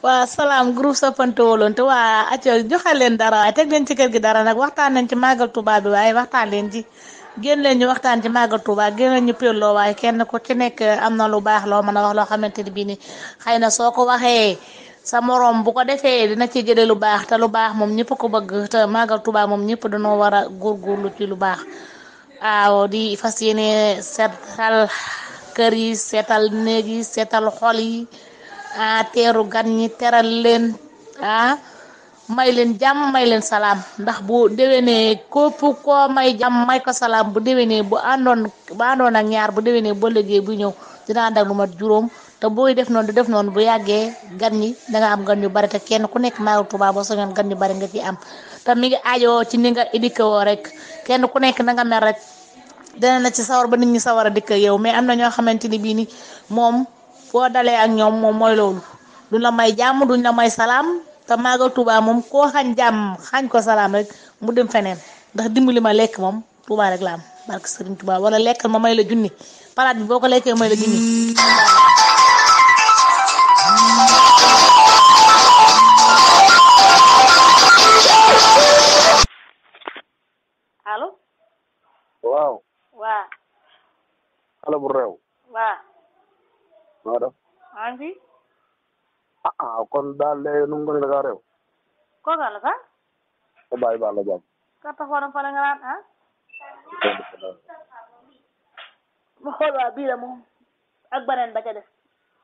waa salaam groupe soppante wóolonte waa acco joxe leen dara waaye teg leen ci kër gi dara nag waxtaan nañ ci màggal Touba bi waaye waxtaan leen ci génn leen ñu waxtaan ci màggal Touba génn leen ñu pélloo waaye kenn ku ci nekk am na lu baax loo mën a wax loo xamante ni bii ni xëy na soo ko waxee sa moroom bu ko defee dina ci jëlee lu baax te lu baax moom ñëpp ko bëgg te màggal Touba moom ñëpp dañoo war a góorgóorlu ci lu baax waaw di fas yéene seetal kër yi seetal néeg yi seetal xol yi ah teeru gan ñi teral leen ah may leen jàmm may leen salaam ndax bu déwénee képp koo may jàmm may ko salaam bu déwénee bu àndoon bu àndoon ak ñaar bu déwénee ba liggéey bu ñëw dina ànd ak lu mat juróom te booy def noonu di def noonu bu yàggee gan ñi danga am gan yu bari te kenn ku nekk Màggal Tuubaa boo soñoon gan yu bari nga ci am te mi ngi aajoo ci ni nga éduqué woo rek kenn ku nekk na nga mel rek dina na ci sawar ba nit ñi sawar a dikk yow mais am na ñoo xamante ni bii ni moom boo dalee ak ñoom moom mooy loolu duñ la may jàmm duñ la may salaam te Màggal Tuubaa moom koo xañ jàmm xañ ko salaam rek mu dem feneen ndax dimbali ma lekk moom Tuubaa rek la am barke Sëriñ Tuubaa wala lekkal ma may la junni palaat bi boo ko lekkee may la junni allo waaw waa xale bu réew waa noo def maa ngi fi ah ah kon daal léegi nu mu gën a da réew kooka la sax sa bàyyi baal la jàmm ka taxoon fa la nga naan ah ma xool waa bii la moom ak beneen ba ca def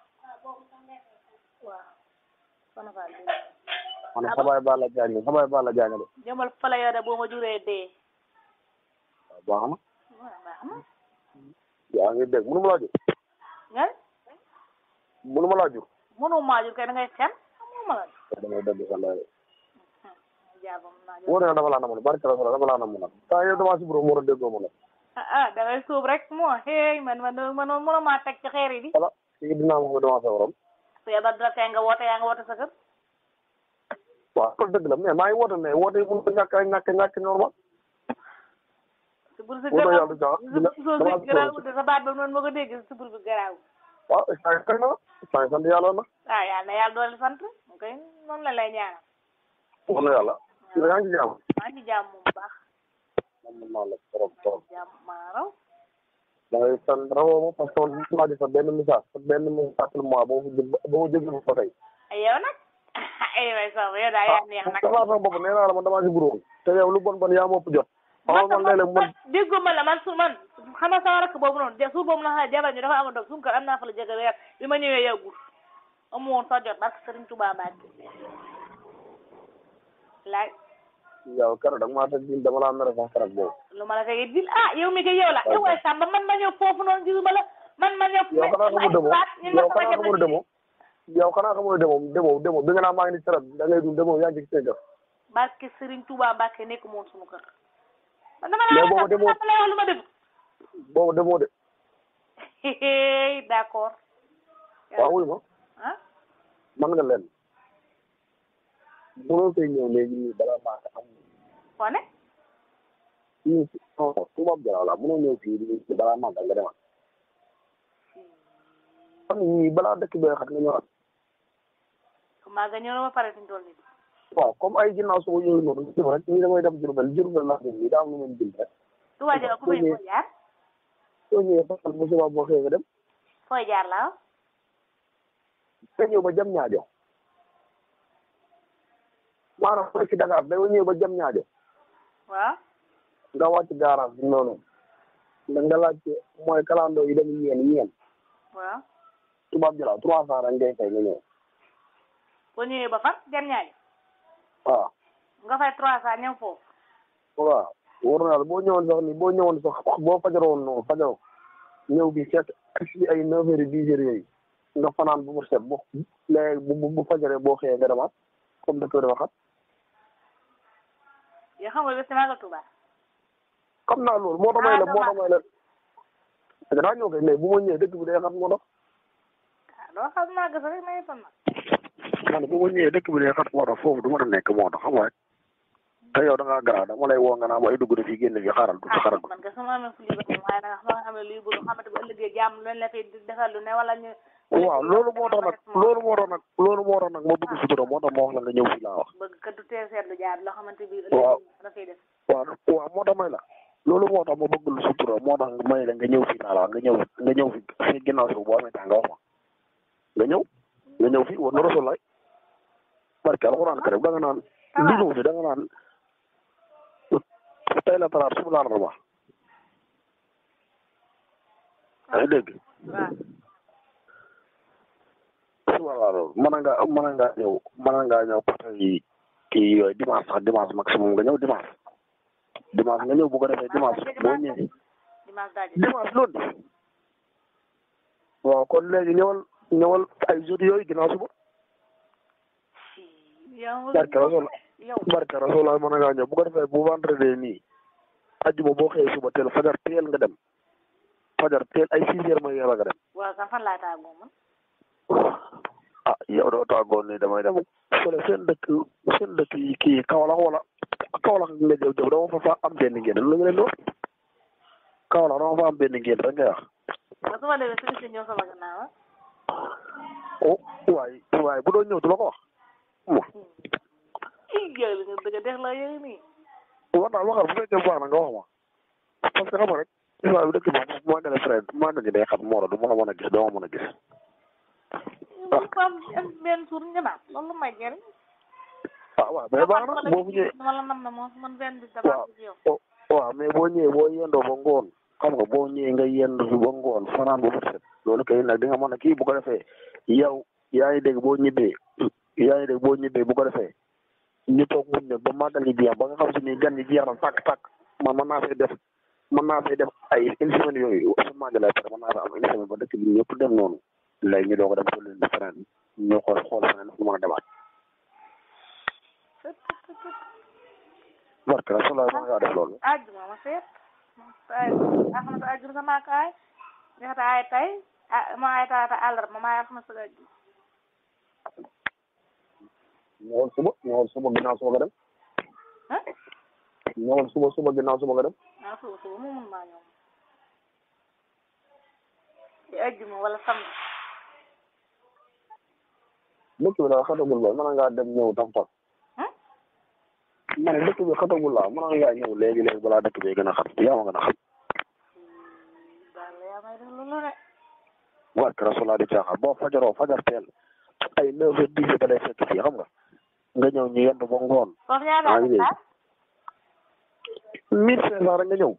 waaw soxna Fall bi ma ne sa bàyyi baal la jàng sa bàyyi baal la jàng de jëmal fa la yow de boo ma juree dee waaw baax na waaw baax na yaa ngi dégg mënu ma laa jur ngeen mënu ma laa jur mënu maa jur kay da ngay fen mënu ma la jur da ngay dégg sa lay jaabam naa jur wóor na dafa laa namoon barke la dafa laa namoon nag temps yow damaa si bureau mu war a déggoo ma nag ah ah da ngay suub rek moo xeey man man man mënu maa teg ci xeer yi di voilà fii dinaa ma ko damaa sa waram su yebal dara kay nga woote yaa nga woote sa kër waaw loolu dëgg la mais maa ngi woote mais woote yi mënu ko ñàkk a ñàkk ñàkk normal si bur si wóor na garaaw yàlla caa dina si soo damaa si garaaw de sa baat ba noonu ma ko dégg si bur bi garaaw waaw saa yi kay na saa yi sant yàlla na waaw yàlla na yàlla doole sant kay noonu la lay ñaanal wóor na yàlla yaa ngi ci jàmm maa ngi jàmm bu baax man man maa la trop trop jàmm maa raw da ngay san rawoo ma parce que man maa di sa benn message sa benn message mois ba ma ba ma jógee ba tey ay yow nag ay way sax yow daa yaa neex nag damaa sama bopp nee naa la man damaa si buróom te yow lu bon bon yaa ma ëpp jot xamal man léeg-léeg man déggoo ma la man su man xam nga sama rakk boobu noonu ja suur boobu na xam jabar ñu dafa amoon dog suñu kër am naa fa la jege weer bi ma ñëwee yàggul amu woon sa jot barke Sëriñ Tuubaa Mbàkke laaj yow keroog da nga maa teg jil dama laa mere sax keroog boobu lu ma la tegee dil ah yow mi ko yow la yow waay Samba man ma ñëw foofu noonu gisuma la man ma ñëw yow xanaa xamul demoo yow xanaa xamul demoo yow xanaa xamul demoo demoo demoo bi nga naa maa ngi ni serab da ngay dund demoo yaa ngi ci seen barke Sëriñ Tuubaa Mbàkke nekk moon suñu kër man dama Mais laa boobu demoo- dama lay wax lu ma def boobu demoo de d'accord waaw wuy ma ah man nga leen mënoo koy ñëw léegi nii balaa maa ko am foo ne fii si non tubaab jaraaw la mënoo ñëw fii nii balaa maa nga demal xam ñii balaa dëkk bee xat nga ñëwaat maa nga ñëw na ba pare fi ñu toll nii waaw comme ay ginnaaw suba yooyu noonu ñu rek ñii damay dem Jurbel Jurbel laa dem nii daa am lu mën jël rek du waa jëga ku may fooy jaar soo ñëwee ba xam bu subaa boo xëyee nga dem fooy jaar la nga ñëw ba jam ñaajo maanaam fooy ci Dakar da nga ñëw ba jam ñaajo waaw nga wàcc garage bi noonu da nga laaj mooy kalandoo yi dem ñeen ñeen waaw tubaab jalaaw trois cent rek ngay fay nga ñëw boo ñëwee ba fan jar ñaari waaw nga fay trois cent ñëw foofu waaw wóor na yàlla boo ñëwoon sax ni boo ñëwoon sax boo fajaroon noonu fajaroo ñëw bi fekk si ay neuf heures dix heures yooyu nga fanaan bu mu set bu léegi bu bu fajaree boo xëyee nga demaat comme dëkk dafa xat yoo xam nga bés Màggal Tuubaa xam naa loolu moo tax may la moo tax may la danaa ñëw kay mais bu ma ñëwee dëkk bi day xat moo tax ah doo xam naa gëstu rek na yëppal nag man bu ma ñëwee dëkk bi day xat moo tax foofu du mën a nekk moo tax xam nga rek te yow da ngaa garaaw dama lay woo nga naa ma ay dugg na fii génn fi xaaral tuuti xaaral man kay sama amee fu lii ba waaye nag xam nga amee luy bëgg xamante bu ëllëgee jàmm lu leen la fi defal lu ne wala ñu waaw loolu moo tax nag loolu moo tax nag loolu moo tax nag ma bëgg sutura moo tax ma wax la nga ñëw fii laa wax bëgg kat du teel seetlu jaar loo xamante bi Waaw. dafay def waaw waaw moo tax may la loolu moo tax ma bëgg lu sutura moo tax may la nga ñëw fii laa la wax nga ñëw nga ñëw fi fi ginnaaw si boo amee temps nga wax ma nga ñëw nga ñëw fii war na rasul lay barke alxuraan karim da nga naan li ñëw fi da nga naan tey la talaata suba la larba yaa ngi dégg waaw suba la larba mën nga mën nga ñëw mën nga ñëw parce que kii yooyu dimanche sax dimanche maximum nga ñëw dimanche dimanche nga ñëw bu ko defee dimanche boo ñëwee dimanche daal dimanche lundi waaw kon léegi ñëwal ñëwal ay jours yooyu ginnaaw suba yow barke rasul yow barke rasul mën ngaa ñëw bu ko defee bu vendredi nii ajjuma boo xëyee suba teel fajar teel nga dem fajar teel ay six heures mooy yàlla nga dem waaw kan fan laa tàggoo man ah yow doo tàggoon nii damay dem fële seen dëkk seen dëkk yi kii Kaolack wala Kaolack nga jëw jëw dama fa fa am benn ngeen lu nga leen doon Kaolack dama fa am benn ngeen rek ngay wax ba su ma demee suñu si ñëw sama gannaaw ah oh waaye waaye bu doon ñëw du la ko wax mo ii yow li nga dëgg dex la yow nii wax daal waxal bu fekkee baax na nga wax ma parce que xam nga rek islam bi dëkk bi maa ngi lay frère maa ngi day xam moo la du ma la mën a gis doo ma mën a gis yow fam benn suur ñëmaat loolu may jëriñ ah waaw mais baax na boo fu ñëwee dama la nam na moom man benn bis dama ci yow oh waaw mais boo ñëwee boo yendoo ba ngoon xam nga boo ñëwee nga yendu fi ba ngoon fanaan ba bët set loolu kay nag di nga mën a kii bu ko defee yow yaa ngi dégg boo ñibbee yaa ngi dégg boo ñibbee bu ko defee ñu toog muñ nag ba màggal gi jeex ba nga xam si ni gan ñi jeex na tàkk tàkk man mën naa fay def mën naa fay def ay une semaine yooyu su màggalee pare mën naa fa am une semaine ba dëkk bi ñëpp dem noonu léegi ñu doog a dem ko leen di feneen ñu xool xool feneen fu mën a demaat barke la solo mën ngaa def loolu ajjuma ma seet ay alxames ajjuma sama kaay ñaata ay tay ah ma ay taata àllarba ma ay alxames ajjuma ñëwal suba ñëwal suba ginnaaw suba nga dem ah ñëwal suba suba ginnaaw suba nga dem ah suba suba mu mun maa ñëw di ajjuma wala samedi dëkk bi daal xatagul ba mën ngaa dem ñëw tam tam ah ma ne dëkk bi xatagul laa mën ngaa ñëw léegi léegi balaa dëkk bi gën a xat yaa ma gën a xam daal yaa may def loolu de barke rasulaa di caaxaan boo fajaroo fajar teel ay neuf heures dix heures da lay fekk fii xam nga nga ñëw ñu yendu ba ngoon foofu ñaata maa ngi la dégg. mille cinq cent rek nga ñëw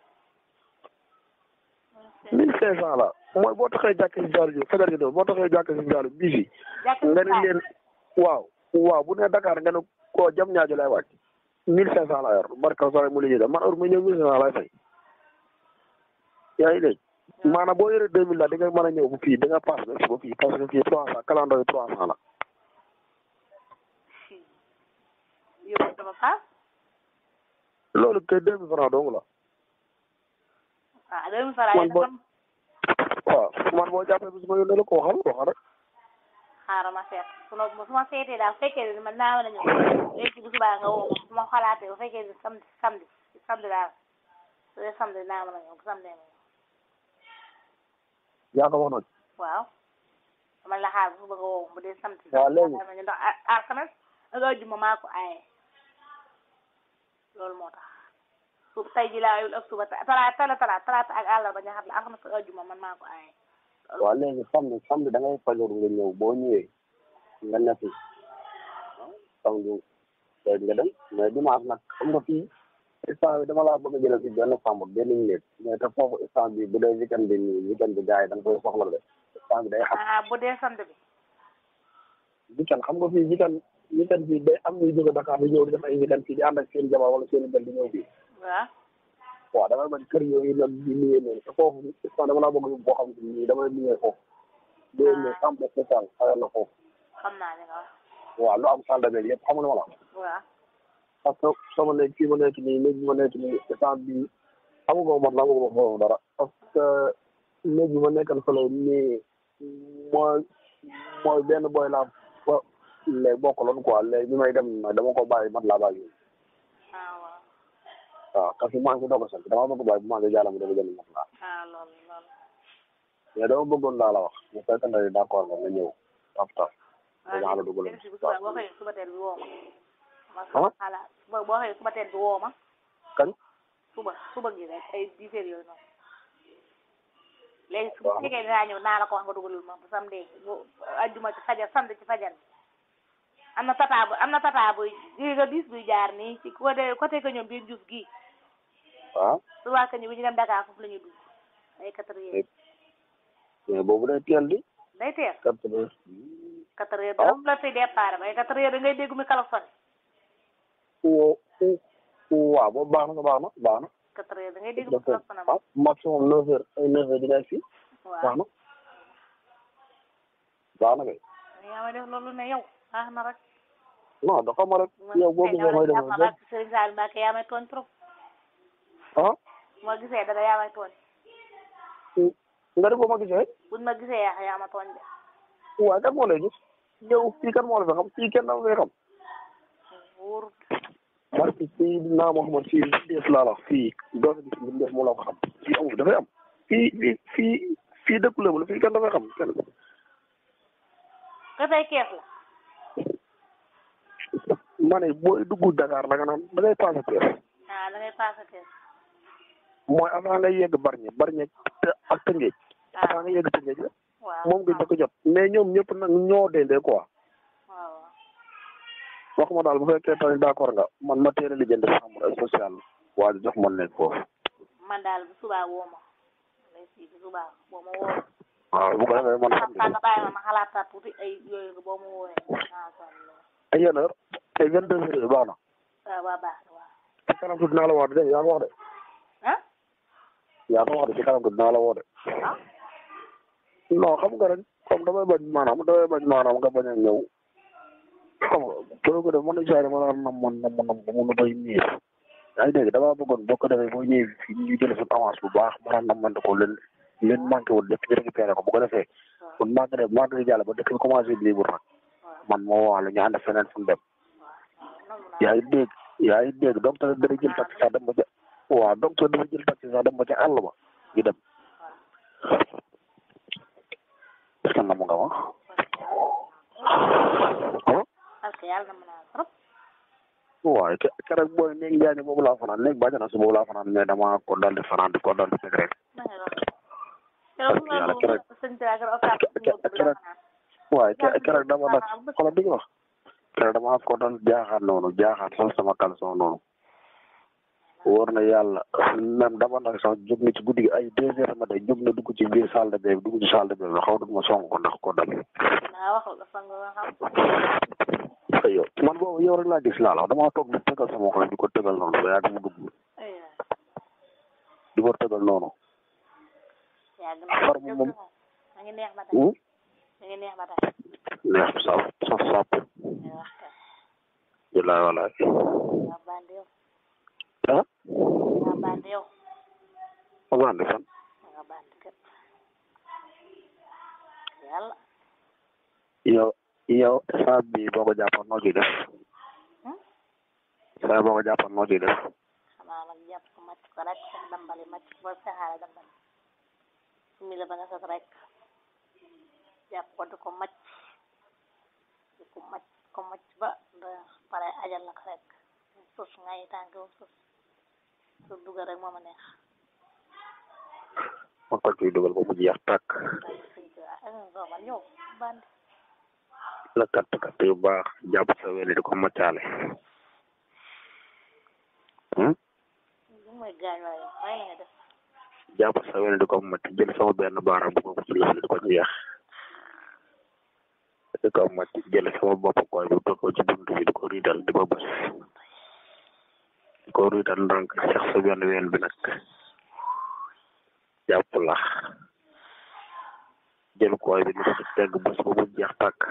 mille cinq cent la mooy boo taxee jàkk si jaalu ji fajar gi doon boo taxee jàkk si jaalu bii fii nga ne leen waaw waaw bu ne Dakar nga ne koo jam ñaajo lay wàcc mille cinq cent la yor barke rasulaa mu liggéey da man heure mu ñëw mille cinq cent lay fay yaa ngi dégg maanaam boo yoree deux mille la di nga mën a ñëw bu fii di nga pass ba ba fii parce que fii trois cent calendrier trois cent la yow dama paas loolu kay deux mille francs dong la ah deux mille francs Man yi boo- tam waaw man boo jàppee bis ma yónnee la ko waxal waxal rek xaaral ma seet su ma su ma seetee daal bu fekkee ne man naa war a ñëw léegi bu subaa nga woo ma su ma xalaatee bu fekkee ne samedi samedi samedi daal su dee samedi naa mën a ñëw bu samedi ma ñëw yaa ko wax nag waaw dama la xaar bu suba nga woo ma bu dee samedi Waaw, léegi. ma ñëw ndax a- alxames ak àjjuma maa ko aaye loolu moo tax su tey ji laa yul ak suba talaata tala talaata talaata ak àllarba ñaxat la alxames ak àjjuma man maa ko aaye waaw léegi samedi samedi da ngay fajoor nga ñëw boo ñëwee nga nekk samedi tey nga dem mais dimanche nag xam nga fii instant bi dama laa bëgg a jëlee si benn chambre benn minute mais te foofu instant bi bu dee weekend bi nii weekend bi gars yi da nga koy soxla de instant bi day xam ah bu dee samedi bi weekend xam nga fii weekend weekend fii day am ñuy jóge Dakar di ñëw di def ay weekend fii di ànd ak seen jabar wala seen bel di ñëw fii waaw waaw damay bañ kër yooyu nag di nuyee noonu te foofu instant dama laa bëgg yóbbu boo xam ne nii damay nuyee foofu day ne chambre spéciale xayal na foofu xam naa li nga wax waaw lu am salle de bain yëpp xam nga li ma la wax waaw parce que sama nekk fii ma nekk nii néeg bi ma nekk nii instant bii amagoo mat la amagoo foofu dara parce que néeg bi ma nekkal fële nii mooy mooy benn boy laa fa léegi bokkaloon quoi léegi bi may dem nag dama ko bàyyi mat laa bàyyi ah waaw waaw parce que maa ngi doog a sant dama bëgg bàyyi bu maa ngi jàll ma dama jënd mat laa ah loolu loolu mais dama bëggoon laa la wax bu fekkee ne d'accord nga nga ñëw taf taf dinaa la dugal léegi si bu suba boo xëyee suba teel bi woo ma ma ah xalaat suba boo xëyee suba teel bi woo ma kañ suba suba gi rek ay dix heures yooyu noonu léegi su fekkee dinaa ñëw naa la ko wax nga dugalul ma bu samedi bu ajjuma ci fajar samedi ci fajar bi am na tata bu am na tata buy gis nga bis buy jaar nii ci côté côté que ñoom biir Diouf gii ah su waa ñu bi ñu dem Dakar foofu la ñuy dugg ay quatre heures mais boobu day teel di day teel quatre heures quatre heures Ah. dara la fi départ ba ay quatre heures da ngay dégg mi kalafon woo waaw boobu baax na baax na baax na quatre heures da ngay dégg mi dafa kalafon am ah maximum neuf heures ay neuf heures dina fii baax waaw na baax na kay yaa may def loolu ne yow baax na rek non dafa ma rek yow boo gisee may def ma Serigne Sall Mbacke yaa may tooñ trop ah moo gisee dara yaa may tooñ nga def boo ma gisee buñ ma gisee yaa yaa ma tooñ de waaye kan moo lay gis yow fii kan moo la fi xam fii kenn dama fay xam wóorut parce que fii naa ma xamal fii def laa la wax fii doo fi gis def moo la ko xam fii amul dafay am fii fii fii fii dëkku la fii kenn dafay xam kenn ka tey kees la ma ne booy dugg Dakar da nga naan da ngay passé kees ah da ngay passé kees mooy avant ngay yegg Bargny Bargny te ak Tëngéej ah avant nga yegg Tëngéej la waaw moom nga njëkk a jot mais ñoom ñëpp nag ñoo dendee quoi waaw wax ma daal bu fekkee tamit d'accord nga man ma teel a lijjanti chambre sociale waa ji jox ma nekk foofu man daal bu subaa woo ma lay si bu subaa boo ma woo waaw bu ko defee man xam saa nga bàyyi ma ma xalaataat tuuti ay yooyu nga boo ma woowee ah sonn ay yenn heure ay vingt deux heures baax na waaw waa baax na waaw ci kanam tuuti dinaa la woo de yaa ko wax de ah yaa ko wax de ci kanam tuuti dinaa la woo de ah non xam nga rek comme damay bañ maanaam damay bañ maanaam nga bañ a ñëw xam nga boo ko def man isaay dama la nam man nam nam ba mun a bay ñëw yaa ngi dégg damaa bëggoon boo ko defee boo ñëwee fii ñu jël suñu avance bu baax maanaam nam man ko leen leen manqué wul lépp ñu récupéré ko bu ko defee waaw kon manqué de manqué di jàll ba dëkk bi commencé di libre nag waaw man moo waalo ñu ànd feneen fu mu dem waaw nangu naa yaa ngi dégg yaa ngi dégg donc tamit dana jël taxi sax dem ba ca waaw donc tamit dafa jël taxi sax dem ba ca àll ba ñu dem est-ce que nam nga ma ah parce que yàlla na mën a trop waaye ke keroog booy néeg njaay ni boobu laa fanaan néeg bàjjana si boobu laa fanaan mais dama ko dal di fanaan di ko dal di teg rek na nga wax keroog bu yàlla ma keroog- sëñ bi ak okaat keroog waaye ke keroog dama nag xoolal bi nga wax keroog dama ko dal jaaxaat noonu jaaxaat sol sama caleçon noonu wóor na yàlla même dama nag sax jóg na ci guddi gi ay deux heures ma day jóg na dugg ci biir salle de bain bi dugg ci salle de bain bi xaw ma song ko ndax ko dal naa wax la sang nga xam ay yow man boobu yow rek laa gis laa la wax damaa toog di tegal sama xol di ko tegal noonu ba yàgg mu dugg ay di ko tegal noonu yàgg na Far mu moom. ma ngi neex ba tey hmm? ma ngi neex ba tey neex saf saf sàpp ay wax kay bilaay walaay yaa bandi yow ah yaa bandi yow amaan di fan yaa bandi kat yàlla yow yow saa bi boo ko jàppoon noo ciy def Hmm? saa boo ko jàppoon noo ciy def xanaa nag jàpp ko màcc ko rek sax dambali màcc ko ba saxaare dambali su mi la ba nga sat rek jàpp ko di ko màcc di ko màcc ko màcc ba da pare ajal la ko rek sus ngay tànk ba sus su dugal rek moo ma neex ma ko ciy dugal ba mu jeex tàkk ay sëñ bi ah nga man yow bandi la katt katt yu baax jàpp sa weli di ko maccaale hmm? li mooy gaañ wala yow may nga def jàpp sa weli di ko macc jël sama benn baaraam bu ko ci lëfli di ko jeex di ko macc jël sama bopp koy bi teg ko ci buntu bi di ko riidal di ko bës di ko riidal ndànk seex sa benn ween bi nag jàpp la jël koy bi di ko ci tegg bës ba mu jeex tàkk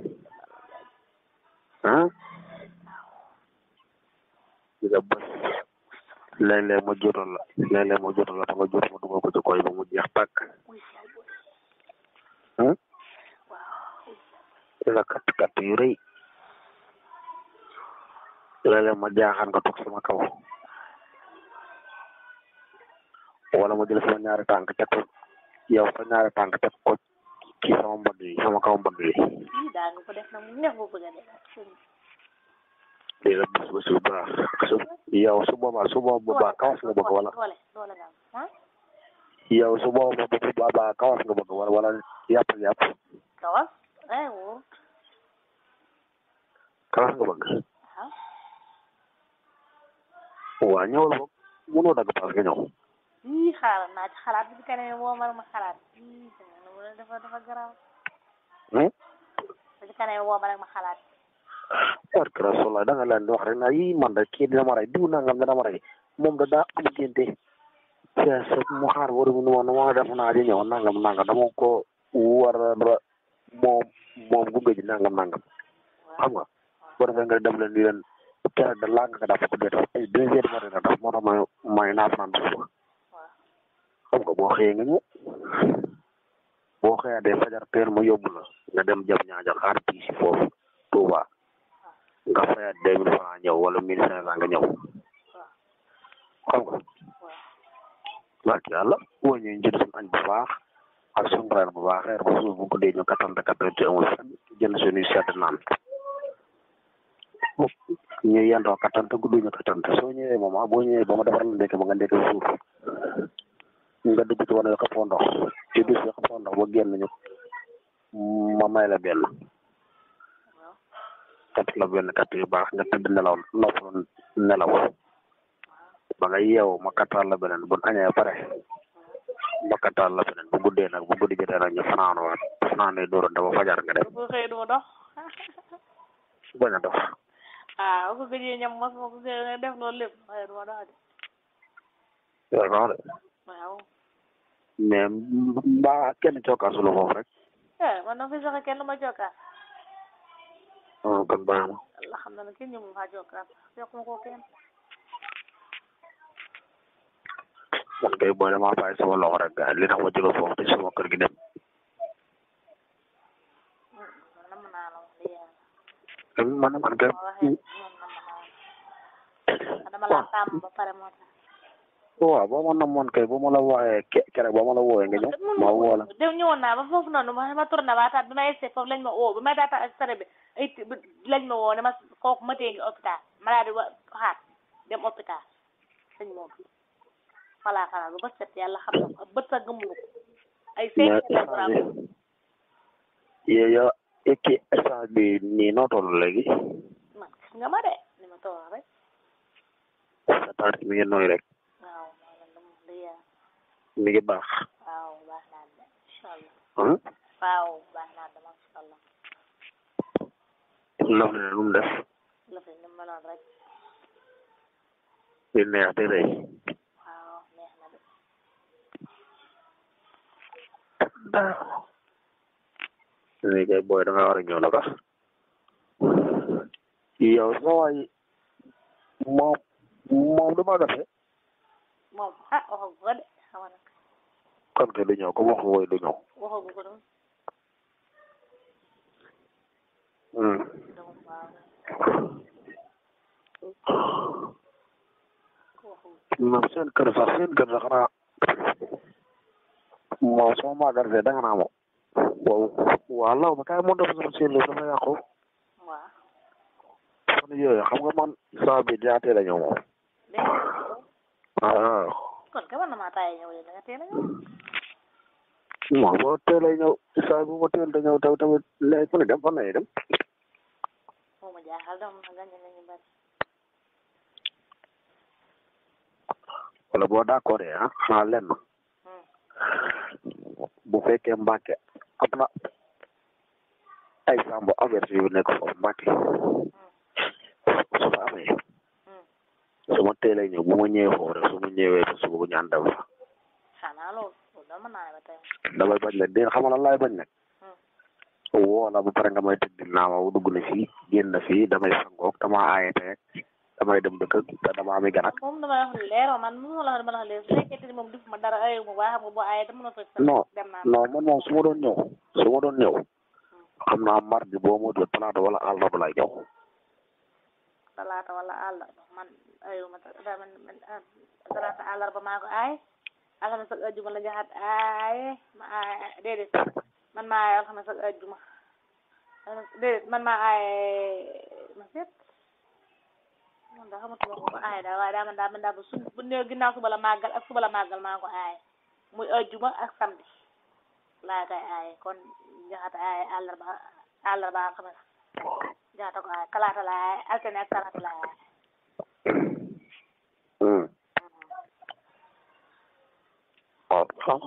ah di nga bës léeg-léeg ma jotal la léeg-léeg ma jotal la dama jot ma dugal ko ci koy ba mu jeex tàkk uy yaay boy ah waaw di la katt katt yu rëy léeg-léeg ma jaaxaan nga toog sama kaw wala ma jël sama ñaari tànk teg ko yow sa ñaari tànk teg ko ci sama mbagg yi sama kaw mbagg yi ii daa nga ko def nag mu neex boo bëgg a def di la bés bés bu baax su yow su boobaa su boobaa kawas nga bëgg wala doole doole nga am ah yow su boobaa bu boobaa kawas nga bëgg wala wala yàpp yàpp kawas ay wóor kawas nga bëgg ah waa ñëwal boog mënoo dagg paas nga ñëw ii xaaral naa ci xalaat bi ci kanam woo ma ma xalaat ii mu ne dafa dafa garaaw hmm ba ci kanam woo ma rek ma xalaat barke Rasulullah da nga leen di wax rek naa yii man de kii dina ma rey diw nangam dina ma rey moom da daa am génte sa sa mu xaar waru mu woon ma def naa di ñëw nangam nangam dama ko war a ra- moom moom gunge ji nangam nangam xam nga boo defee nga dem leen di leen keroog da laa nga dafa ko dee def ay deux heures matin la def moo tax may may naa fanaan ba suba xam nga boo xëyee nga ñëw boo xëyaa dee fajar teel ma yóbbu la nga dem jam ñaaja xaar bii si foofu Touba nga fayaat deux mille francs ñëw wala mille cinq cent nga ñëw xam nga barke yàlla boo ñëwee jënd suñu añ bu baax ak suñu reer bu baax reer bu suuf bu ko dee ñu kattante kattante amul fenn jënd suñuy sedd naan ñu yendoo kattante guddi ñu kattante soo ñëwee moom ah boo ñëwee ba ma defar la ndekki ba nga ndekki suuf nga dugg ci wane yo xëppoo ndox ci dus yo xëppoo ndox ba génn ñu ma may la benn kat la benn kat yu baax nga tëdd nelaw noppalu nelaw ba nga yeewu ma kattal la beneen bu añee ba pare ma kattal la beneen bu guddee nag bu guddi jotee nag ñu fanaanu waat fanaanee dóorante ba fajar nga dem bu xëy du ma dox bañ a dox ah bu ko gëjee ñam mos ma ko gëjee def loolu lépp xëy du ma dox de yow ko de waaw mais mbaa kenn cokkaasu la foofu rek eh man na fi sax kenn du ma jokkaat ah kon baax na Allah xam na ne kenn ñëwul faa jokkaat yokk ma ko kenn man kay boo demaa bàyyi sama loxo rek gars li tax ma jóge foofu te sama kër gi dem man nam naa la wax dëgg yàlla man man kay ma waxee man nam naa la dama laa tàmm ba pare moo tax waaw boo ma namoon kay boo ma la wooyee ke keroog boo ma la wooyee nga ñëw ma woo la dem ñëwoon naa ba foofu noonu ma ma tourné waataat bi ma essayé foofu lañ ma woo bi ma daata ak sare bi ay ti- bi lañ ma woo ne ma kooku ma tee ngi hôpital ma daal di wa xaat dem hôpital sëñ moom voilà xanaa bu bët set yàlla xam na ko bët sa gëmulu ko ay cinq mais lañ ko am yow yow ekki instant bi nii noo toll léegi man gis nga ma de ni ma toog rek sa taat mi ngi nooy rek waaw maa ngi leen di yaa mi ngi baax waaw baax naa de incha allah ah waaw baax naa de incha allah loolu ne lu mu def la fi ni ma noon rek di neex di rëy waaw neex na de léegi kay booy da nga war a ñëw naka yow sa waay moom moom du ma gafe moom ah waxagu ko de xaw na kon ke du ñëw ko wax wooy du ñëw waxagu ko doon Hmm. donc waaw ko waxagu moom seen kër sax seen kër sax xanaa moom sama magasin da nga naa moom waaw waaw law ma kaay moo def sama seen lépp dafa yàqu waaw fan yooyu xam nga man saa bi jaatee la ñëw moom dégg nga waaw kon ka war na maa taay ñëw de da nga teel a ñëw moom boo teelee ñëw saa bu ma teel da ñëw taw tamit léegi fu ne dem fan lay dem moo ma jaaxal dama na gañe nañu bari wala boo d'accord ah xanaa lenn Hmm. bu fekkee Mbàkke am na ay sambo averti yu nekk foofu Mbàkke su fa amee Hmm. su ma teelee ñëw bu ma ñëwee foofu rek su ma ñëwee ba suba bu ñu ànd dem fa xanaa loolu loolu dama naa ba tey damay bañ nag dégg xam nga lan laay bañ nag Hmm. woo la ba pare nga may tëdd naa ma dugg na fii génn na fii damay sangoog dama aaye te damay dem dëkk te dama ami gan ak moom dama wax lu leer man mu la wax dama la wax leer su fekkee ni moom def ma dara ayu ma waaye xam nga boo ayee te mën a fekk non dem naa non man moom su ma doon ñëw su ma doon ñëw xam naa mardi boo ma dul talaata wala àllarba lay ñëw talaata wala àll man ayu ma ta- da- man man ah, talaata àllarba maa ko aay alxames ak ajjuma la jaxat aaye ma aaye déedéet man maa aaye alxames ak ajjuma déedéet man maa aaye ma seet man daa xamatuma ko aaye daal waaye daa man daa man daa ba su bu néew ginnaaw suba la màggal ak suba la màggal maa ko aaye muy ajjuma ak samedi laa koy aaye kon jaxat aaye àllarba àllarba alxames jaxata ko aaye talaata la aaye altine ak talaata la aaye waaw xam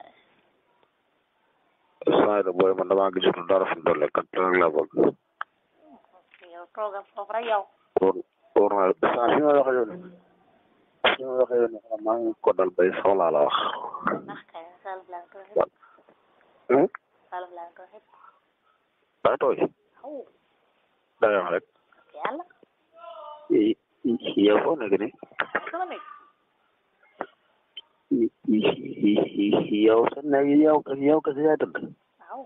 saa yi booy man damaa gisatul dara fu mu toll kat rek laa bëgg. yow toogal foofu rek yow wóor wóor na saa fi ma waxee yow nii fi ma waxee yow nii xam maa ngi ko dal bay soxlaa la wax. ndax kay salaf laa ko xëpp hum salaf laa ko xëpp daa tooy aw da ngay wax rek yàlla y- y- yow foo nekk nii sama nekk y- y- y- yow sa nekk yow yow kese yaay tëdd waaw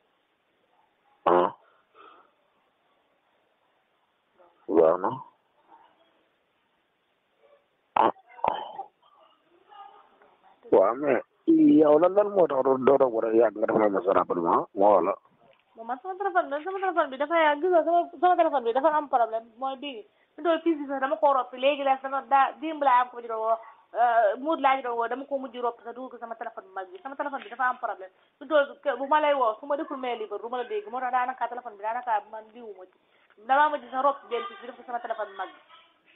ah waaw na ah waaw mais yow lan lan moo tax doo doo doog war a yàgg nga defal ma sa rapidement moo wala moom man sama téléphone bi sama téléphone bi dafa yaa gis nga sama sama téléphone bi dafa am problème mooy bii fi doon fii si sax dama koo roppi léegi la sama daa dimb laa am ko ma ci doon woo muut laa ci doon woo dama ko mujj roppi sax dugal ko sama téléphone bi mag bi sama téléphone bi dafa am problème fi doon bu ma lay woo su ma deful mail libre du ma la dégg moo tax daanaka téléphone bi daanaka man liwu ma ci damaa mujj sax roppi benn fii def ko sama téléphone bi mag bi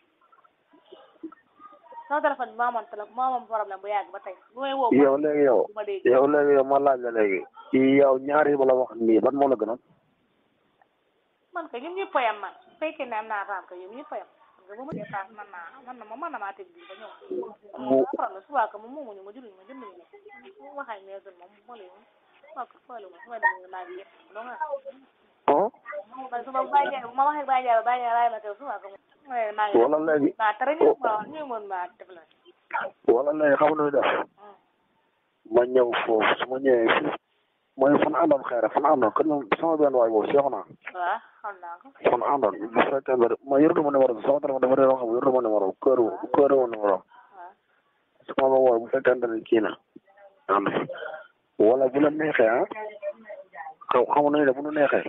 sama téléphone bi maa amoon téléphone maa amoon problème bu yàgg ba tey bu may woo yow léegi yow du ma dégg yow léegi yow ma laaj la léegi yow ñaar yi ma la wax nii ban moo la gënoon man kay ñun ñëpp a yem man su fekkee ne am naa raam kay ñun ñëpp a yem parce que bu ma dee paas man naa man na ma man na maa teg bii ba ñëw bu problème subaa ka moom moomuñu ma jëluñu ma jënduñu ma bu waxee ne gën moom ma lay subaa ka fooy ma su may dem naa ngi yëpp donc ah man suba Baye Ndiaye bu ma waxee Baye Ndiaye ba Baye Ndiaye bàyyi ma teew subaa ka moom ma ne maa ngi wala léegi maa tere ñu ma ñu mën maa def la wala léegi xam nga nu def ma ñëw foofu su ma ñëwee fii mooy fan àndoon xëy na fan àndoon kon moom sama benn waay boobu seexu naa waaw xam naa ko fan àndoon bu fekkee ne ma yoratu ma numéro bi sama téléphone dafa réer xam yoratu ma numéro bi kër kër ma numéro waaw su ma la woo bu fekkee ne kii na ànd fi wala bu la neexee ah xaw xamu nañu ne bu nu neexee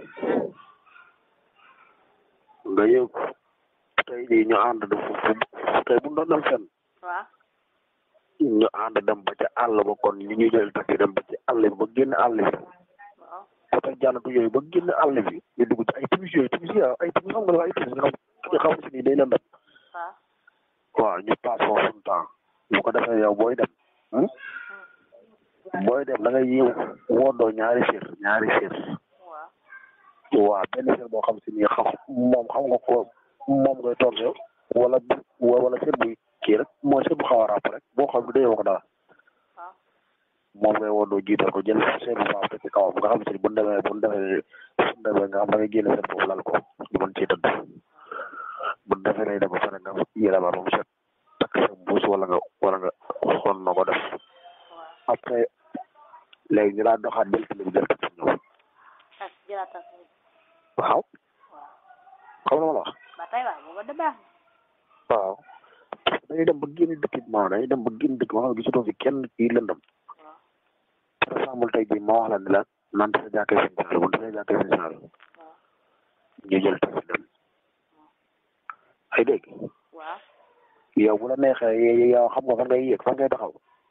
nga yëg tey jii ñu ànd du tey bu ñu doon dem fenn waaw ñu ànd dem ba ca àll ba kon ñu ñu jël taxi dem ba ci àll bi ba génn àll bi waaw oto jàllatu yooyu ba génn àll bi ñu dugg ci ay timis yooyu timis yi ay timis xam nga la ay timis nga xam nga xam si nii day lëndëm waaw waaw ñu paas foofu suñu temps bu ko defee yow booy dem hmm? booy dem da ngay yëw woodoo ñaari sir ñaari sir waaw waaw benn sir boo xam si nii xam moom xam nga ko moom ngay toog yow wala bu wala sir buy kii rek mooy sir bu xaw a ràpp rek boo xam ne dayoo ko dara waaw moom ngay woodoo jiital ko jël sir bu baax te ci kawam nga xam si bu ñu demee bu ñu demee bu ñu demee nga xam da ngay génne sir boobu lal ko ñu mën ciy tëdd bu ñu defee lay dem ba pare nga yéene ba mu set takk sa mbuus wala nga wala nga xool na ko def waaw après léegi ñu daal doxaat jël télé bi jël ko ñëw ak jëlaatal sa waaw waaw xam nga ma la wax ba tey waaw booba da baax waaw dañuy dem ba génn dëkk bi maanaam dañuy dem ba génn dëkk maanaam gisatoo fi kenn kii lëndëm waaw par exemple tey jii ma wax la ne la naan sa jàkkee seen saal bu sa jàkkee seen saal waaw ñu jël taxi dem ay dégg waaw yow bu la neexee yow xam nga fan ngay yéeg fan ngay taxaw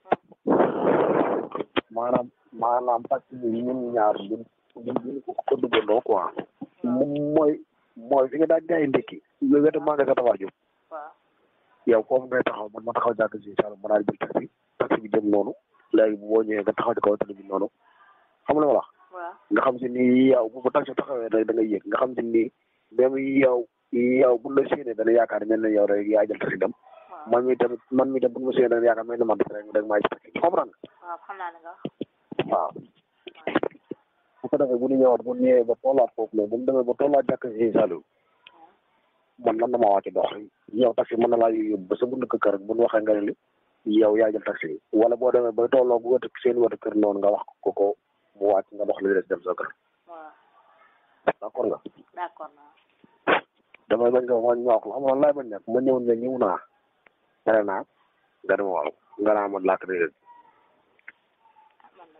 maanaam maanaam parce que ñun ñaar ñun ñun ñu ko ko duggandoo quoi mooy mooy fi nga daan jaay ndékki nga wetu maa nga sa tawaar jóg waaw yow foofu ngay taxaw man ma taxaw jàkk si saal ma daal di jël taxi taxi bi jëm noonu léegi bu boo ñëwee nga taxaw ci kaw tali bi noonu xam nga la ma wax waaw nga xam si ni yow bu bu taxi taxawee rek da ngay yéeg nga xam si ni même yow yow bu la séenee dana yaakaar mel na yow rek yaa jël taxi dem waaw man mi tamit man mi tamit bu ma séenee dana yaakaar mel na man rek rek maa ci taxi comprendre waaw xam naa ne nga wax nga waaw bu ko defee bu ñu ñëwaat bu ñu ñëwee ba tollaat foofu noonu bu ñu demee ba tollaat jàkk si Saliou man man na maa wàcc dox yow taxi mën na laa yóbbu ba sa buntu kër rek bu ñu waxee nga ne li yow yaa jël taxi wala boo demee ba tolloo bu wëtt seen wëtt kër noonu nga wax ko ko mu wàcc nga dox li des dem sa kër waaw d'accord nga d'accord naa damay bañ nga ma ñoox la xam nga laay bañ nekk ma ñëw ne ñëw naa pare naa nga dem waaw nga naa ma làkk de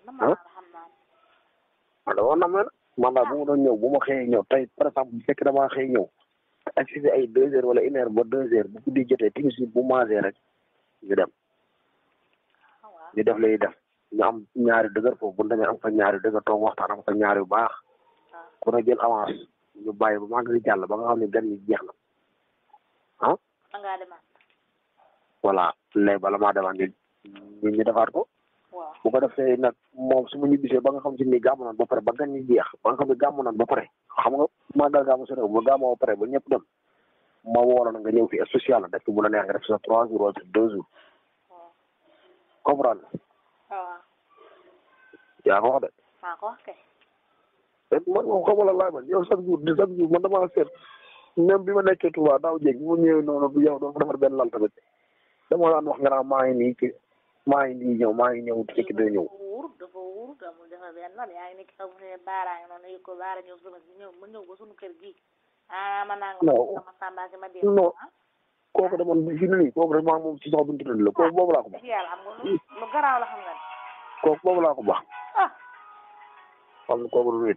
ah man da woon na mel man daal bu ma doon ñëw bu ma xëyee ñëw tey par exemple bu fekkee damaa xëy ñëw ak si ay deux heures wala une heure ba deux heures bu guddi jotee timis bi bu maasee rek ñu dem ñu def lay def ñu am ñaari dëgër foofu bu ñu demee am fa ñaari dëgër toog waxtaan am fa ñaari yu baax ku ne jël avance ñu bàyyi ba maa ngi jàll ba nga xam ne gan ñi jeex na ah nga demaat voilà léegi bala maa demaat ñu ñu ñu defaat ko waaw bu ko defee nag moom su ma ñibbisee ba nga xam si ni gàmmu naan ba pare ba gan ñi jeex ba nga xam ne gàmmu naan ba pare xam nga màggal gàmmu su ne ba gàmmoo ba pare ba ñëpp dem ma woo la na nga ñëw fi spécial la def fi bu la neex nga def sa trois jours wala deux jours comprendre waaw yaa ko wax de maa ko wax kay te man moom xamal la laaj man yow chaque jour di chaque jour man damaa seet même bi ma nekkee Touba daaw jéeg bi ma ñëwee noonu bu yow doo defar benn lal tamit dama daan wax nga naan maa ngi nii ci maa ngi nii ñëw maa ngi ñëw fekk doo ñëw dafa wóor dafa wóor amul dafa benn lan yaa ngi nekk amu ne baara ngi noonu yëg ko baara ñëw sama ñëw ma ñëw ba suñu kër gii ah ma naa nga Non. sama samba si ma dee Non. ah kooku de man fi mu ne nii kooku rek maa ngi moom ci sax buntu la kooku boobu laa ko bax dëgg yàlla xam nga lu lu garaaw la xam nga ne kooku boobu laa ko bax ah xam nga kooku du nit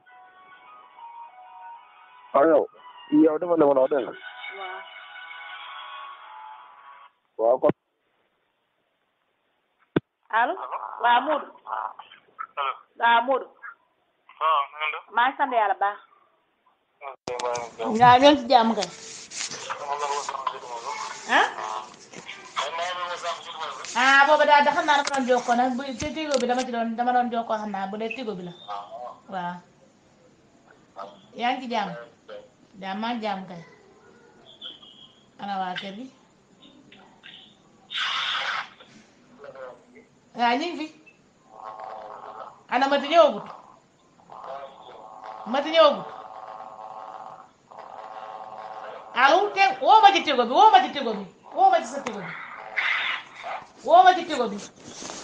waaw yow yow dafa ne ma la wax dégg nga waaw waaw kon allo waaw Modou waaw Modou waaw na nga def maa ngi sant yàlla baax waaw ñoo ngi ci jàmm kay ah ah booba daal da xam naa dama doon jokkoo nag bu te tigo bi dama ci doon dama doon jokkoo xam naa bu dee tigo bi la waaw yaa ngi ci jàmm jàmm maa ngi jàmm kay ana waa kër gi waaw ñu ngi fi ana mati ñëwagut mati ñëwagut allo te woo ma ci tigo bi woo ma ci tigo bi woo ma ci sa tigo bi woo ma ci tigo bi